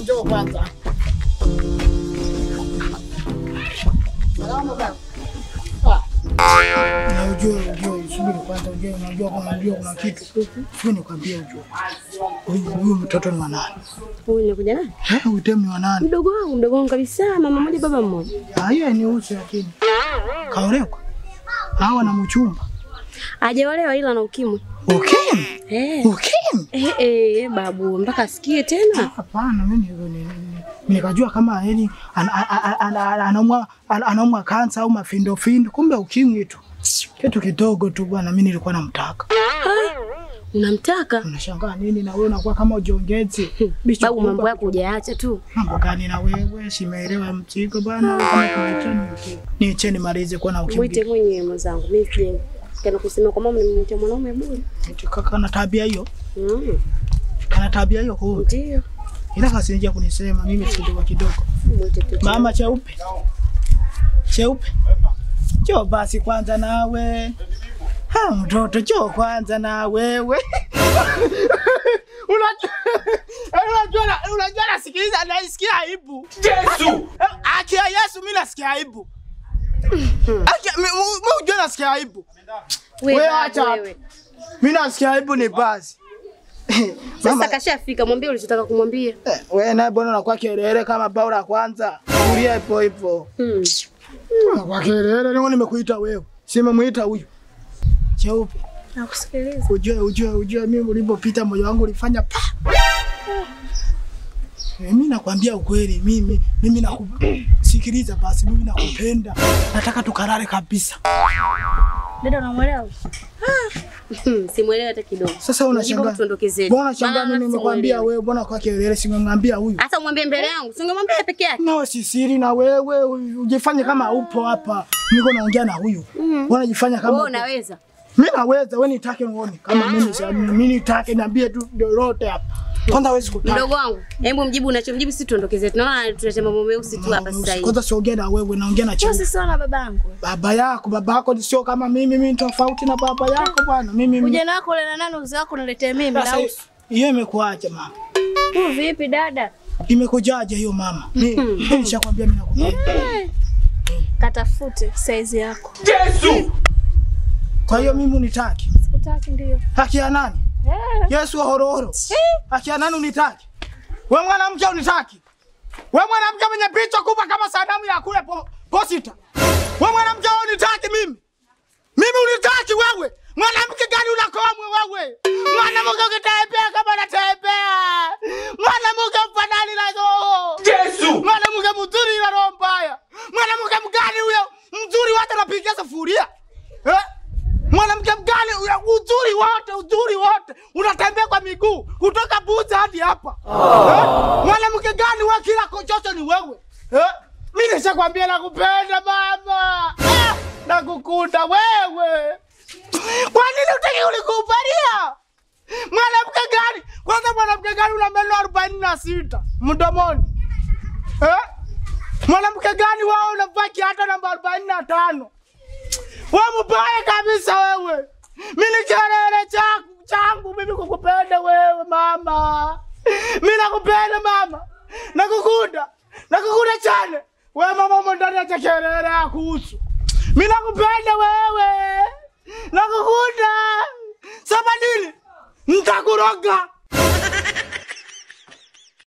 njoo kwanza. Salama baba. Na ujue ujue subiri kwanza ujue unajua kama unajua kuna kitu. Sio nikwambie ujue. Huyu huyu mtoto ni wa nani? Huyu nikuja nani? Eh, huyu dem ni wa nani? Mdogo wangu, mdogo wangu kabisa, mama mmoja baba mmoja. Ah, yeye ni usi lakini. Kaolewa. Hawa na mchumba. Hajaolewa ila na ukimwi. Ukimwi. Eh. Ukimwi. Eh, eh, babu, mpaka asikie tena. Hapana, mimi ni- ni- ni- nikajua kama yani ana- ana- ana- ana- anaumwa ana- anaumwa kansa au mafindo findo, kumbe ukimwi tu kitu kidogo tu bwana. Mimi nilikuwa namtaka. Unamtaka? Unashangaa nini na wewe unakuwa kama ujiongezi bicho. Babu, kumbe- mambo yako hujaacha tu. mambo gani na wewe? Simeelewa mzigo bwana. Wewe kama kuniacheni niche nimalize kuwa na ukimwi. Mwite mwenyewe mwenzangu. Mimi sije kana kusema kwa mama nimemwita mwanaume bure. Kaka na tabia hiyo, Mm. kana tabia hiyo kwa Ndio. ila kasinja kunisema mimi kidogo kidogo. Mwite tu. Mama cheupe cheupe, njoo basi kwanza nawe. Ha, mtoto njoo kwanza na wewe. Unajua unajua na- unajua nasikiliza naisikia aibu. Yesu. Aki ya Yesu mimi nasikia aibu. Aki mimi unajua nasikia aibu. Wewe Wewe babu, acha. wewe. Mimi nasikia aibu ni basi. Sasa kashafika, mwambie ulichotaka kumwambia. Eh, wewe naye bwana unakuwa kelele kama bao la kwanza. Tulia ipo ipo. Hmm. Kwa kelele ndio nimekuita wewe. Simemuita huyu. Cheupe. Nakusikiliza. Ujue ujue ujue mimi ulipopita moyo wangu ulifanya pa. Mimi nakwambia ukweli mimi mimi naku sikiliza basi mimi nakupenda. Nataka tukalale kabisa. Dada unamwelewa? Hmm, Simuelewi hata kidogo. Sasa unashangaa. Jibu tuondoke zetu. Mbona unashangaa Maana mimi nimekwambia simuelewi. wewe mbona kwa kelele simemwambia huyu? Hata umwambie mbele yangu, singemwambia yeye peke yake. Nawe si siri na wewe ujifanye kama upo hapa. Niko naongea na huyu. Unajifanya kama Wewe upo. unaweza. Mimi naweza, wewe nitake uone kama mimi si mimi nitake niambie tu lolote hapa. Kwanza wewe sikutaka. Mdogo wangu, hebu mjibu unachomjibu, sisi tuondoke zetu. Naona tunaleta mambo meusi tu hapa sasa hivi. Kwanza siongea na wewe, naongea na Sio cheu. sisi na babangu. Baba yako, baba yako sio kama mimi, mimi ni tofauti na baba yako bwana. Mimi mimi. Ujana wako ule na nani uzee wako unaletea mimi Sasa na hiyo imekuaje mama? usu. Vipi dada? Imekujaje hiyo mama? Mimi nishakwambia mimi nakupenda. Katafute saizi yako. Kwa hiyo mimi unitaki. Sikutaki ndio. Haki ya nani? Eh. Yesu wa hororo. Haki ya nani unitaki? Wewe mwanamke unitaki? Wewe mwanamke mwenye picha kubwa kama sanamu ya kule po, posita. Wewe mwanamke unitaki mimi? Mimi unitaki wewe? Mwanamke gani unakomwe wewe? Mwanamke ukitembea kama natembea. Mwanamke mfanani na roho. Yesu. Mwanamke mzuri na roho mbaya. Mwanamke mgani huyo? Mzuri wote anapigia sufuria. Eh? Mwanamke mgani huyo? Uzuri wote, uzuri wote. Unatembea kwa miguu kutoka Buza hadi hapa. Eh? Mwanamke gani wewe kila kochocho ni wewe? Eh? Mimi nishakwambia nakupenda mama. Ah, nakukunda wewe. Kwa nini utaki ulikubalia? Mwanamke gani? Kwanza mwanamke gani una meno arobaini na sita mdomoni? Eh? Mwanamke gani wao unavaa kiatu namba arobaini na tano? Wewe mbaya kabisa wewe. Mimi ni kelele changu changu mimi kukupenda wewe mama. Mimi nakupenda mama. Nakukunda. Nakukunda chane. Wewe mama umo ndani ya kelele ya kuhusu. Mimi nakupenda wewe. Nakukunda. Sema nini? Nitakuroga.